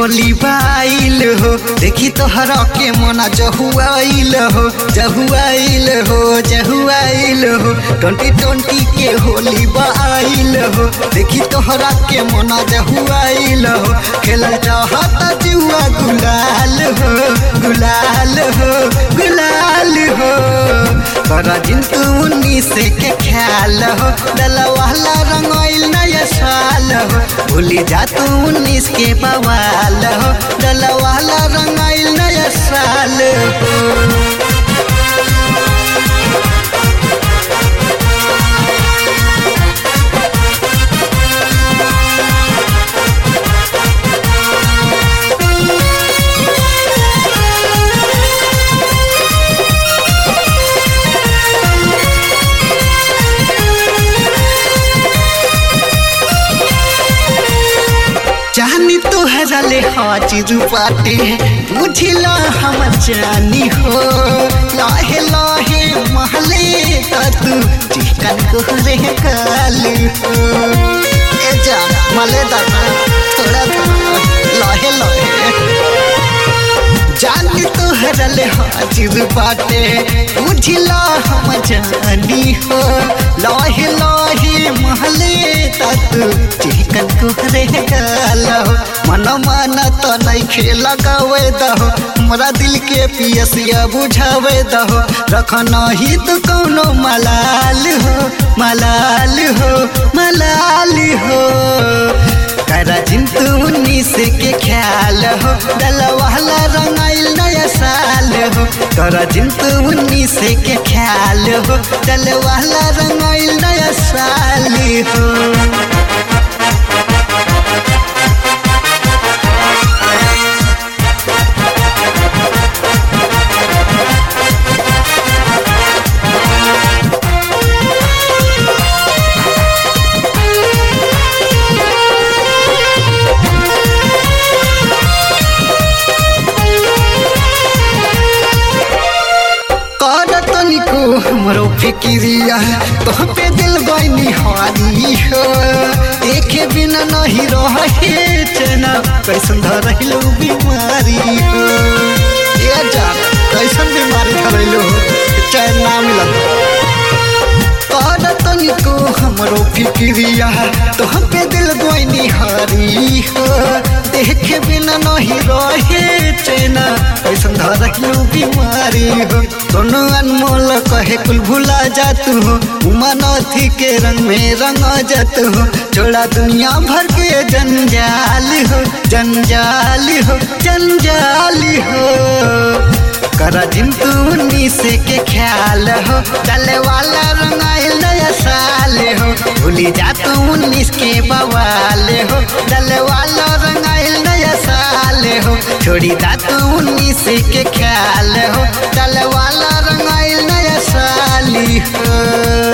होली बाइल हो देखी तोहरा के मना जहुआइल हो जहुआइल हो जहुआइल हो ट्वेंटी ट्वेंटी के होली बाइल हो देखी तोहरा के मना जहुआइल हो खेलल चाहता जुआ गुलाल हो गुलाल हो गुलाल हो तोरा जिंतु उन्नीस के ख्याल हो डलवाला रंगाइल नया साल हो भूली जा तू उन्नीस के बवाल हो डलवाला रंगाइल नया साल हो जानी तोहरा ले हाजिर बाटे बुझला हम जानी हो लाहे लाहे महले तू चिकन कोहरे काल हो ए जान मले दाना थोड़ा थोड़ा लाहे लाहे जानी तोहरा ले हाजिर बाटे बुझला हम जानी हो लाहे लाहे महले तू चिकन कोहरे गालो मन मन तो नहीं खेला गवे दहो हमरा दिल के पियसिया बुझावे दहो रखना ही तो कौनो मलाल हो मलाल हो मलाल हो करा जिंतु उन्नीस के ख्याल हो डलवाला रंगाइल नया साल हो करा जिंतु उन्नीस के ख्याल हो डलवाला रंगाइल नया साल हो कर तनिको हमरो फिक्रिया तो पे दिल गईनी हारी हो देखे बिना नहीं रहे चना कैसन धरैलो बीमारी हो ये जान कैसन बीमारी धरैलो चैन ना मिलत कर तनिको हमरो फिक्रिया तो पे दिल गईनी हारी हो देखे बिना नहीं रहे चैना कैसन धरैलो बीमारी हो दोनों अनमोल कहे कुल भुला जातू हो उमानथी के रंग में रंग जात हो छोड़ा दुनिया भर के जंजाल हो जंजाल हो जंजाल हो करा जिंतु उन्नीस के ख्याल हो चले वाला रंगाइल नया साल हो भूली जा तू उन्नीस के बवाल हो चले वाला रंगाइल नया साल हो छोड़ी दा तू उन्नीस के ख्याल हो चले वाला रंगाइल नया साल हो